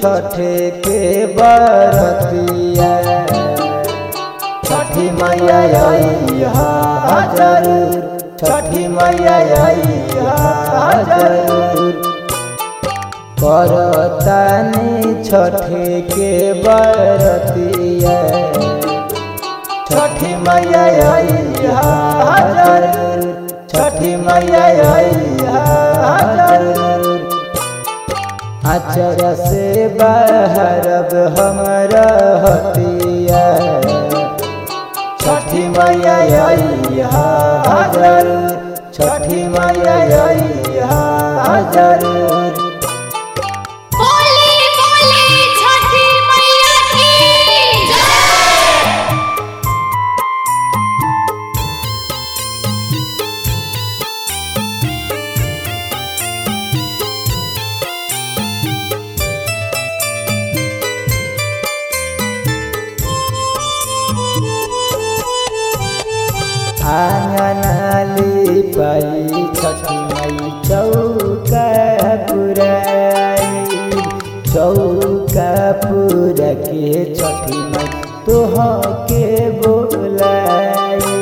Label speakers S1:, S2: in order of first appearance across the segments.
S1: छठे के बरतिया छठी मैया आई हा जरूर छठी मैया आई हा जरूर करतानी छठे के बरतिया छठी मैया आई हा जरूर छठी मैया आई हा जरूर अचर से बहरब हमर हतिया छठी मैया आई हा जरूर छठी मैया आई हा जरूर
S2: बोली बोली छठी मैया की जय
S1: आंगनाली पाई छठी मई चौका पुराई चौका पूरा के छठी मई तोह के बोलाई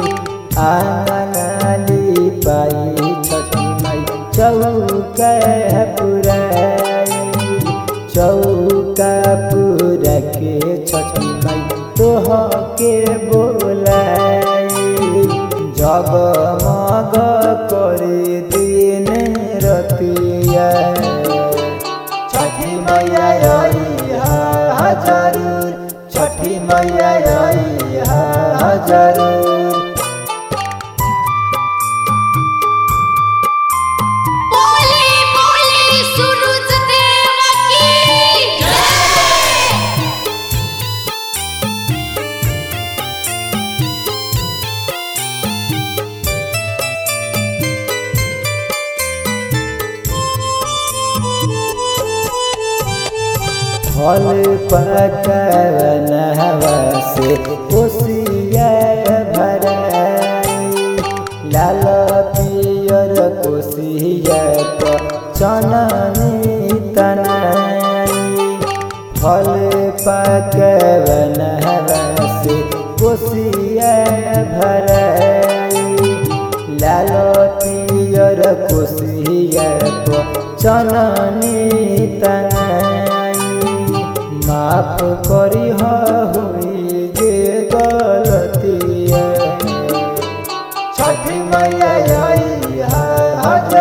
S1: आंगनाली पाई छठी मई चौका पुराई चौका पूरा के छठी मई तोह के बोलाई जगमग करे दिन रतिया छठी मैया आई हा जरूर छठी मैया आई हा जरूर
S2: बोली बोली सूरज देव की जय
S1: फल पकवन हवा से कोसिया भराई लाल पियर कोसिया पर चननी तनाई फल पकवन हवा से कोसिया भराई लाल पियर कोसिया पर चननी तनाई माफ करी हुई जे गलतिया छठी मैया आई हा